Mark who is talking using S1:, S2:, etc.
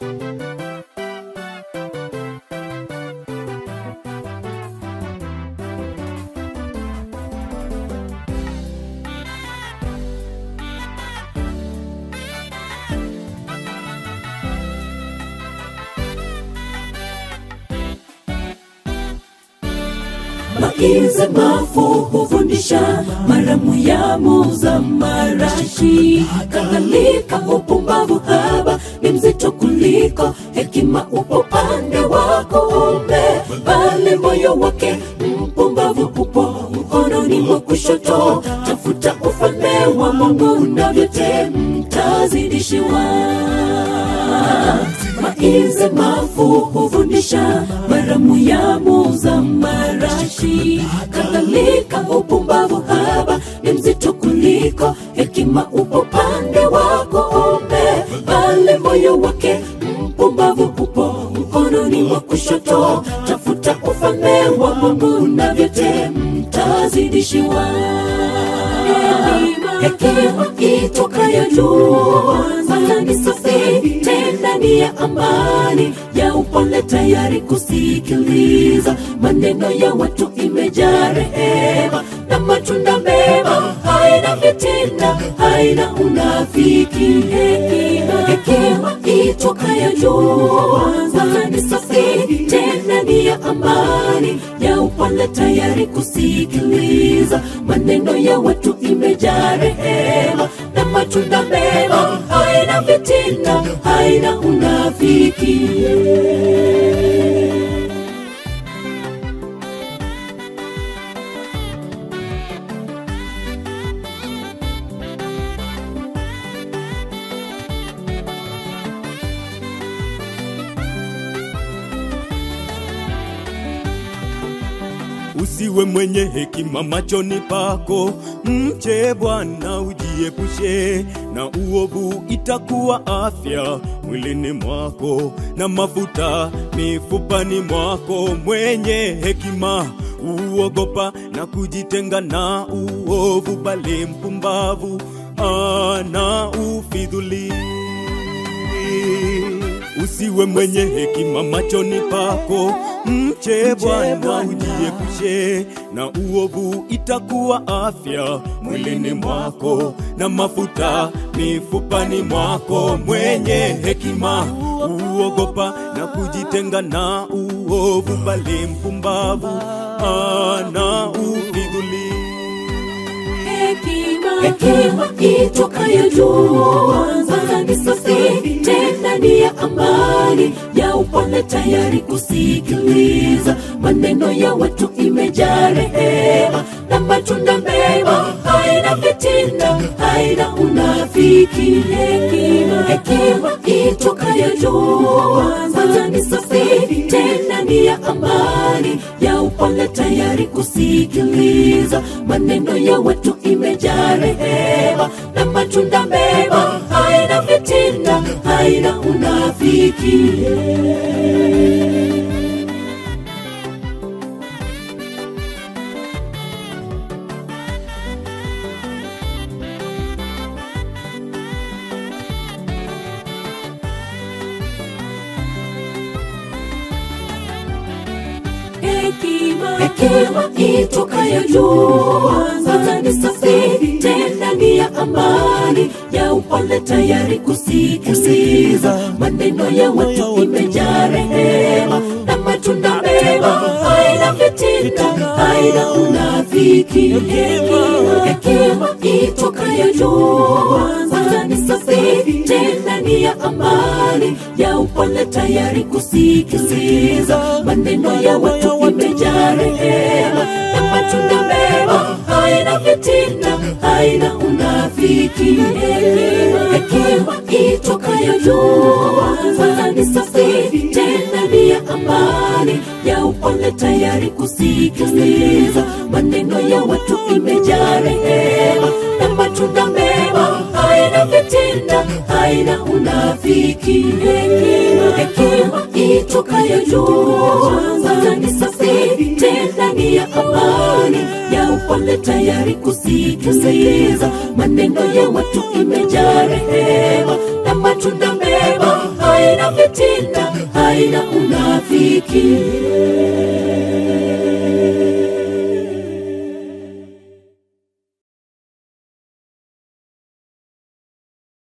S1: Maize mafu hufundisha, maramu ya muza marashi. Kadhalika upumbavu haba ni mzito kuliko hekima, upo pande wako ume, bali moyo wake mpumbavu upo mkononi mwa kushoto. Tafuta ufalme wa Mungu na vyote mtazidishiwa. Maize mafu hufundisha, maramu ya muza marashi. Kadhalika upumbavu haba ni mzito kuliko hekima, upo pande wako ume, bali moyo wake mpumbavu upo mkononi mwa kushoto. Tafuta ufalme wa Mungu na vyote mtazidishiwa. Hekima itokayo juu, maana ni safi tena ni ya amani, ya upole, tayari kusikiliza maneno ya watu, imejaa rehema na matunda mema, haina fitina, haina unafiki. Hekima, hekima itokayo juu, maana ni safi tena ni ya amani, ya upole, tayari kusikiliza maneno ya watu, imejaa rehema na matunda mema, haina fitina, haina unafiki.
S2: Usiwe mwenye hekima machoni pako, mche Bwana ujiepushe na uovu, itakuwa afya mwilini mwako na mafuta mifupani mwako. Mwenye hekima uogopa na kujitenga na uovu, bali mpumbavu ana ufidhuli. Usiwe mwenye hekima machoni pako, mche Bwana ujiepushe na uovu, itakuwa afya mwilini mwako na mafuta mifupani mwako. Mwenye hekima uogopa na kujitenga na uovu, bali mpumbavu ana ufidhuli.
S1: Hekima itokayo juu, maana ni safi tena ni ya amani, ya upole, tayari kusikiliza maneno ya watu, imejaa rehema na matunda mema, haina fitina, haina unafiki. Hekima, hekima itokayo juu, maana ni safi tena ni ya amani, ya upole, tayari kusikiliza maneno ya watu, imejaa rehema na matunda mema, haina fitina, haina unafiki. Hekima, hekima itokayo juu, maana ni safi tena ni ya amani, ya upole, tayari kusikiliza maneno ya watu, imejaa rehema na matunda mema, haina fitina, haina unafiki. Hekima, hekima itokayo juu, maana ni safi tena ni ya amani, ya upole, tayari kusikiliza maneno ya watu, imejaa rehema na matunda mema, haina fitina, haina unafiki. Hekima, hekima itokayo juu, maana ni safi tena ni ya amani, ya upole, tayari kusikiliza maneno ya watu, imejaa rehema na matunda mema, haina fitina, haina unafiki. Hekima, hekima itokayo juu, maana ni safi tena ni ya amani, ya upole, tayari kusikiliza maneno ya watu, imejaa rehema na matunda mema, haina haina fitina, haina unafiki.